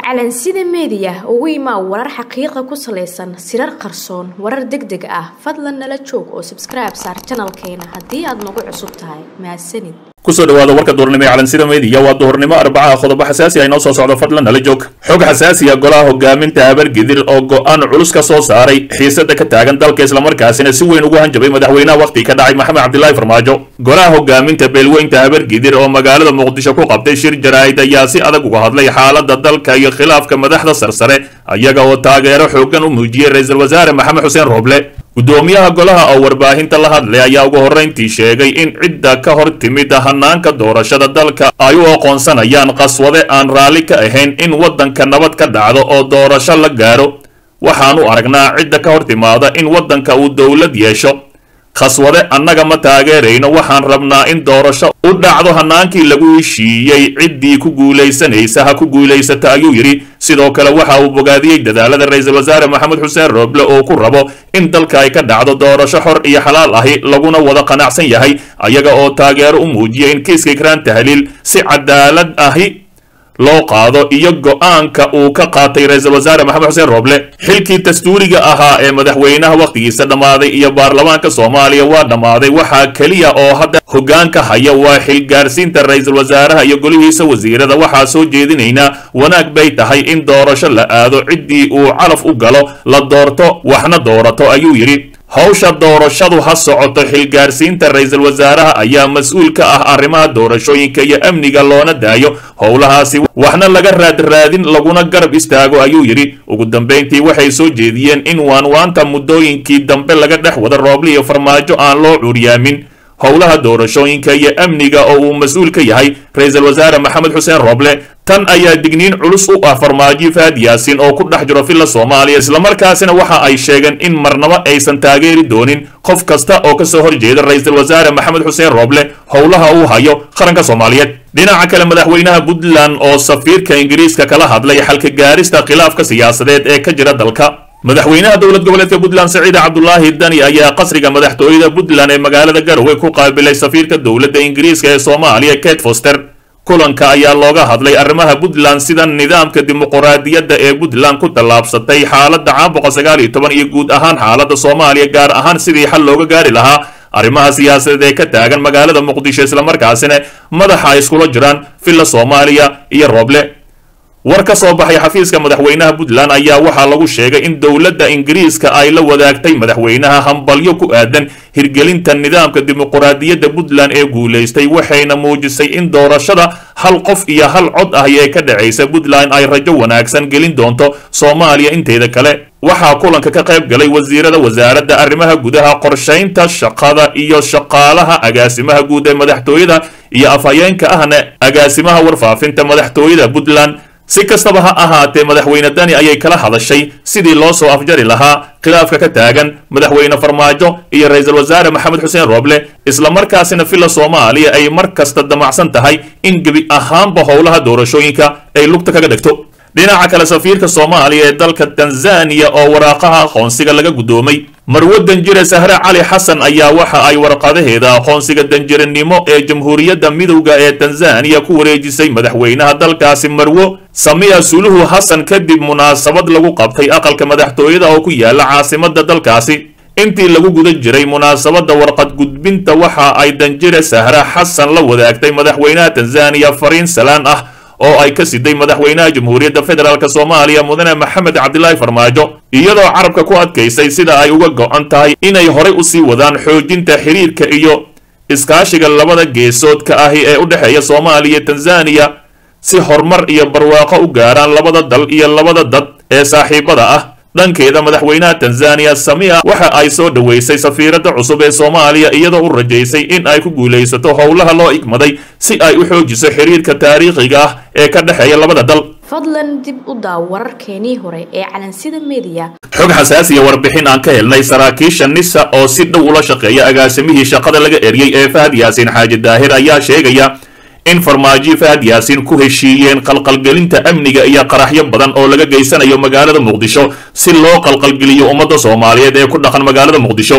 calansida meediya ugu imaa warar xaqiiqa ku salaysan sirar qarsoon warar deg deg ah fadlan nala joog oo sabskribe saar janalkeena haddii aad nagu cusub tahay mahadsanid kusoo dhawaada warka duhurnimo ee calansida meediya waa duhurnimo arbacaha qodobo xasaasi ah inoo soo socdo fadlan nala joog xog xasaasiya golaha hogaaminta habargidir oo go-aan culus ka soo saaray xiisada ka taagan dalka islamarkaasina si weyn ugu hanjabay madaxweynaha wakhti ka dhacay maxamed cabdilaahi farmaajo golaha hogaaminta beelweynta habargidir oo magaalada muqdisho ku qabtay shir jaraa'id ayaa si adag uga hadlay xaalada dalka iyo khilaafka madaxda sarsare iyaga oo taageero xoogan u muujiyey ra-iisul wasaare maxamed xuseen rooble gudoomiyaha golaha oo warbaahinta la hadlay ayaa ugu horrayntii sheegay in cidda ka hor timid hanaanka doorashada dalka ay u aqoonsanayaan qaswade aan raalli ka ahayn in waddanka nabad ka dhacdo oo doorasho la gaaro waxaanu aragnaa cidda ka hor timaada in waddanka uu dowlad yeesho khaswade annaga ma taageerayno waxaan rabnaa in doorasho u dhacdo hanaankii lagu heshiiyey ciddii ku guulaysanaysa ha ku guulaysata ayuu yidhi sidoo kale waxa uu bogaadiyey dadaalada ra-iisul wasaare maxamed xuseen rooble oo ku rabo in dalka ay ka dhacdo doorasho xor iyo xalaal ahi laguna wada qanacsan yahay ayaga oo taageero u muujiyay in kiiska ikraan tahliil si cadaalad ahi loo qaado iyo go-aanka uu ka qaatay ra-iisul wasaare maxamed xuseen rooble xilkii dastuuriga ahaa ee madaxweynaha wakhtigiisa dhammaaday iyo baarlamaanka soomaaliya waa dhammaaday waxaa keliya oo hadda hoggaanka haya waa xilgaarsiinta ra-iisul wasaaraha iyo golihiisa wasiirada waxaa soo jeedinaynaa wanaag bay tahay in doorasho la aado ciddii uu calaf u galo la doorto waxna doorato ayuu yidhi hawsha doorashadu ha socoto xilgaarsiinta ra-iisul wasaaraha ayaa mas-uul ka ah arrimaha doorashooyinka iyo amniga loona daayo howlahaasi waxna laga raadraadin laguna garab istaago ayuu yidhi ugu dambayntii waxay soo jeediyeen in waanwaanta muddooyinkii dambe laga dhex wada rooble iyo farmaajo aan loo curyaamin howlaha doorashooyinka iyo amniga oo uu mas-uul ka yahay ra-iisul wasaare maxamed xuseen rooble tan ayaa digniin culus u ah farmaajo faad yaasin oo ku dhex jiro villa soomaaliya islamarkaasina waxa ay sheegeen in marnaba aysan taageeri doonin qof kasta oo kasoo horjeeda ra-iisul wasaare maxamed xuseen rooble howlaha uu hayo qaranka soomaaliyeed dhinaca kale madaxweynaha puntland oo safiirka ingiriiska kala hadlay xalka gaarista khilaafka siyaasadeed ee ka jira dalka madaxweynaha dowlad goboleedka puntland saciid cabdulaahi dani ayaa qasriga madaxtooyada puntland ee magaalada garowe ku qaabilay safiirka dowladda ingiriiska ee soomaaliya kate foster kulanka ayaa looga hadlay arrimaha puntland sida nidaamka dimuquraadiyadda ee puntland ku tallaabsatay xaaladda caabuqa sagaal iyo toban iyo guud ahaan xaaladda soomaaliya gaar ahaan sidii xal looga gaari lahaa arrimaha siyaasadeed ee ka taagan magaalada muqdisho islamarkaasina madaxa ay iskula jiraan villa soomaaliya iyo rooble war ka soo baxay xafiiska madaxweynaha puntland ayaa waxaa lagu sheegay in dowladda ingiriiska ay la wadaagtay madaxweynaha hambalyo ku aadan hirgelinta nidaamka dimuquraadiyadda puntland ee guulaystay waxayna muujisay in doorashada hal qof iyo hal cod ahi ee ka dhacaysa puntland ay rajo wanaagsan gelin doonto soomaaliya inteeda kale waxaa kulanka ka qayb galay wasiirada wasaaradda arrimaha gudaha qorshaynta shaqada iyo shaqaalaha agaasimaha guud ee madaxtooyada iyo afhayeenka ahna agaasimaha warfaafinta madaxtooyada puntland si kastaba ha ahaatee madaxweyne dani ayay kala hadashay sidii loo soo afjari lahaa khilaafka ka taagan madaxweyne farmaajo iyo ra-iisul wasaare maxamed xuseen rooble islamarkaasina villa soomaaliya ay mar kasta damacsan tahay in gebi ahaanba howlaha doorashooyinka ay lugta kaga dhegto dhinaca kale safiirka soomaaliya ee dalka tanzaniya oo waraaqaha aqoonsiga laga guddoomay marwo danjire sahre cali xasan ayaa waxa ay warqadaheeda aqoonsiga danjiranimo ee jamhuuriyadda midowda ee tanzaniya ku wareejisay madaxweynaha dalkaasi marwo samiya suluhu xasan kadib munaasabad lagu qabtay aqalka madaxtooyada oo ku yaala caasimada dalkaasi intii lagu guda jiray munaasabadda warqad gudbinta waxa ay danjire sahre xasan la wadaagtay madaxweynaha tanzaniya fariin salaan ah oo ay ka siday madaxweynaha jamhuuriyadda federaalk soomaaliya mudane maxamed cabdilaahi farmaajo iyadoo carabka ku adkaysay sida ay uga go-an tahay inay horay usii wadaan xoojinta xiriirka iyo iskaashiga labada geesoodka ahi ee u dhexeeya soomaaliya iyo tanzaniya si horumar iyo barwaaqo u gaaraan labada dal iyo labada dad ee saaxiibada ah dhankeeda madaxweynaha tanzaniya samia waxa ay soo dhoweysay safiiradda cusub ee soomaaliya iyadoo u rajaysay in ay ku guulaysato howlaha loo igmaday si ay u xoojiso xiriirka taariikhiga ah ee ka dhexeeya labada dal fadlan dib u daaw wararkeenii hore ee calansida meediya xog xasaasiya warbixin aan ka helnay saraakiisha nisa oo si dhow ula shaqeeya agaasimihii shaqada laga eryey ee fahad yaasiin xaaji daahir ayaa sheegaya in farmaajo fahad yaasiin ku heshiiyeen qalqalgelinta amniga iyo qaraxyo badan oo laga geysanayo magaalada muqdisho si loo qalqalgeliyo ummadda soomaaliyeed ee ku dhaqan magaalada muqdisho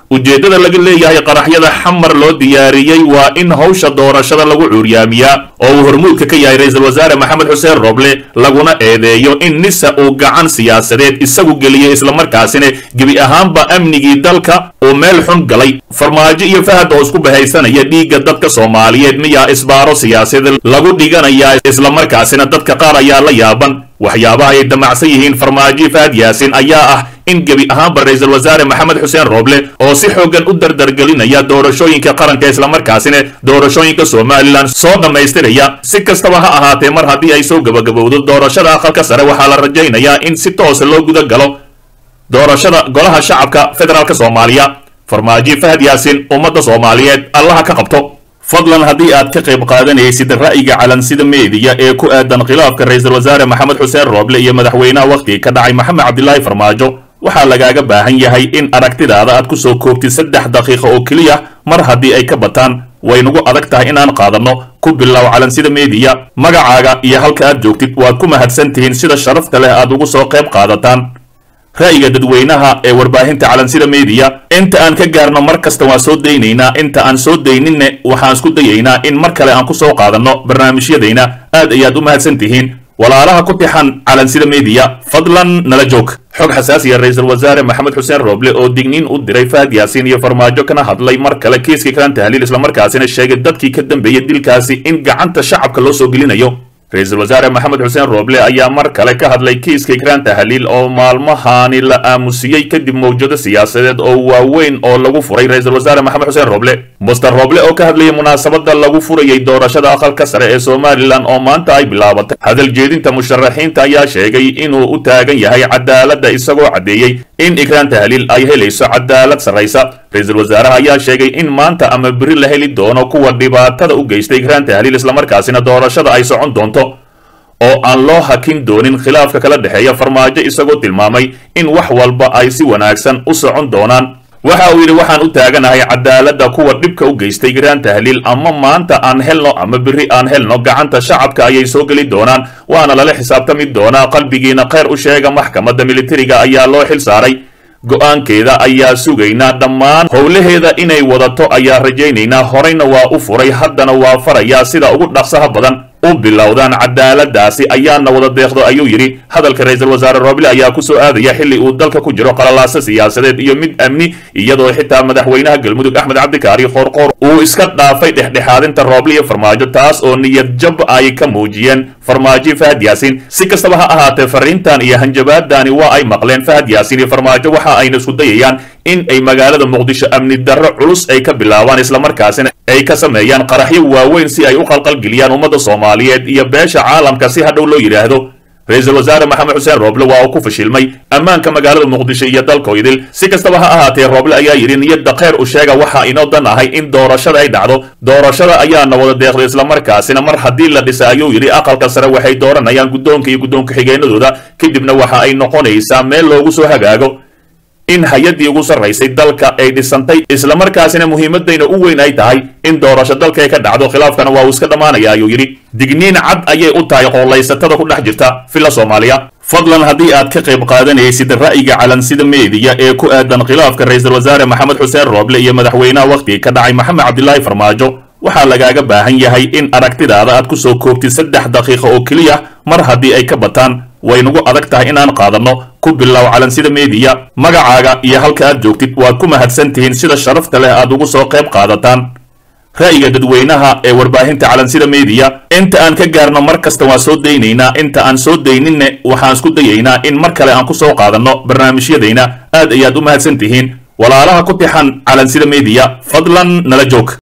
ujeeddada laga leeyahay qaraxyada xamar loo diyaariyey waa in hawsha doorashada lagu cuuryaamiyaa oo uu hormuudka ka yahay ra-iisul wasaare maxamed xuseen roble laguna eedeeyo in nisa uu gacan siyaasadeed isagu geliyey islamarkaasina gebi ahaanba amnigii dalka uu meel xun galay farmaajo iyo fahad oo isku bahaysanaya dhiigga dadka soomaaliyeed miyaa isbaaro siyaasadeed lagu dhiganayaa islamarkaasina dadka qaar ayaa la yaaban waxyaabaha ay damacsan yihiin farmaajo fahad yaasin ayaa ah in gebi ahaanba ra-iisul wasaare maxamed xuseen roble oo si xoogan u dardargelinaya doorashooyinka qaranka islamarkaasina doorashooyinka somalilan soo dhammaystiraya si kastaba ha ahaatee mar haddii ay soo gabagabowdo doorashada aqalka sare waxaa la rajaynayaa in si toosa loo guda galo doorashada golaha shacabka federaalk soomaaliya farmaajo fahad yaasin ummadda soomaaliyeed allaha ka qabto fadlan haddii aad ka qayb qaadanaysid ra'yiga calansida meediya ee ku aadan khilaafka ra-iisul wasaare maxamed xuseen rooble iyo madaxweynaha wakhtiga ka dhacay maxamed cabdilaahi farmaajo waxaa lagaaga baahan yahay in aragtidaada aad ku soo koobtid saddex daqiiqa oo keliya mar haddii ay ka bataan way nagu adag tahay inaan qaadanno ku bilow calansida meediya magacaaga iyo halka aad joogtid waad ku mahadsan tihiin sida sharafta leh aad ugu soo qayb qaadataan ra'yiga dadweynaha ee warbaahinta calansida meediya inta aan ka gaarno mar kasta waan soo daynaynaa inta aan soo dayninne waxaan isku dayaynaa in mar kale aan ku soo qaadanno barnaamijyadayna aad ayaad u mahadsan tihiin walaalaha ku tixan calansida meediya fadlan nala joog xog xasaasiya ra-iisul wasaare maxamed xuseen rooble oo digniin u diray fahad yaasiin iyo farmaajo kana hadlay mar kale kiiskii kalan tahliil islamarkaasina sheegay dadkii ka dambeeyey dilkaasi in gacanta shacabka loo soo gelinayo ra-iisul wasaare maxamed xuseen rooble ayaa mar kale ka hadlay kiiska ikraan tahliil oo maalmahaani la aamusiyey kadib mawjado siyaasadeed oo waaweyn oo lagu furay ra-iisul wasaare maxamed xuseen rooble muster rooble oo ka hadlayay munaasabada lagu furayay doorashada aqalka sare ee somalilan oo maanta ay bilaabatay hadal jeedinta musharaxiinta ayaa sheegay inuu u taagan yahay cadaaladda isagoo caddeeyey in ikraan tahliil ay helayso cadaalad sarraysa ra-iisul wasaaraha ayaa sheegay in maanta ama beri la heli doono kuwa dhibaatada u geystay ikraan tahliil islamarkaasina doorashada ay socon doonto oo aan loo hakin doonin khilaafka kala dhexeeya farmaajo isagoo tilmaamay in wax walba ay si wanaagsan u socon doonaan waxa uu yidhi waxaan u taaganahay cadaaladda kuwa dhibka u geystay ikraan tahliil ama maanta aan helno ama beri aan helno gacanta shacabka ayay soo geli doonaan waana lala xisaabtami doonaa qalbigiina kheyr u sheega maxkamadda militariga ayaa loo xil saaray go-aankeeda ayaa sugaynaa dhammaan howlaheeda inay wadato ayaa rajaynaynaa horeyna waa u furay haddana waa farayaa sida ugu dhaqsaha badan u bilowdaan cadaaladaasi ayaana wada deeqdo ayuu yidhi hadalka ra-iisul wasaare rooble ayaa ku soo aadaya xilli uu dalka ku jiro qalalaaso siyaasadeed iyo mid amni iyadoo xitaa madaxweynaha galmudug axmed cabdikaari qoorqoor uu iska dhaafay dhexdhexaadinta rooble iyo farmaajo taas oo niyad jab ay ka muujiyeen farmaajo fahad yaasiin si kastaba ha ahaatee fariintan iyo hanjabaadani waa ay maqleen fahad yaasiin iyo farmaajo waxa ayna isku dayayaan in ay magaalada muqdisho amni darro culus ay ka bilaabaan islamarkaasina ay ka sameeyaan qaraxyo waaweyn si ay u qalqalgeliyaan ummadda soomaaliyeed iyo beesha caalamka si hadhow loo yidhaahdo ra-iisul wasaare maxamed xuseen rooble waa uu ku fashilmay ammaanka magaalada muqdisho iyo dalkoydil si kastaba ha ahaatee rooble ayaa yidhi niyadda kheyr u sheega waxa inoo dan ahay in doorashada ay dhacdo doorashada ayaana wada deeqday islamarkaasina mar haddii la dhisa ayuu yidhi aqalka sare waxay dooranayaan guddoonka iyo guddoonka xigeenadooda kadibna waxa ay noqonaysaa meel loogu soo hagaago in hay-addii ugu sarraysay dalka ay dhisantay islamarkaasina muhiimadayna u weyn ay tahay in doorasho dalka ay ka dhacdo khilaafkana waa uu iska dhammaanaya ayuu yidhi digniin cad ayay u tahay qoollaysatada ku dhex jirta villa soomaaliya fadlan haddii aad ka qayb qaadanaysid ra'yiga calansida meediya ee ku aadan khilaafka ra-iisul wasaare maxamed xuseen rooble iyo madaxweynaha wakhtiga ka dhacay maxamed cabdilaahi farmaajo waxaa lagaaga baahan yahay in aragtidaada aad ku soo koobtid saddex daqiiqa oo keliya mar haddii ay ka bataan way nagu adag tahay inaan qaadanno ku bilow calansida meediya magacaaga iyo halka aad joogtid waad ku mahadsan tihiin sida sharafta leh aad ugu soo qayb qaadataan ra'yiga dadweynaha ee warbaahinta calansida meediya inta aan ka gaarno mar kasta waan soo daynaynaa inta aan soo dayninne waxaan isku dayaynaa in mar kale aan ku soo qaadanno barnaamijyadayna aad ayaad u mahadsan tihiin walaalaha ku tixan calansida meediya fadlan nala joog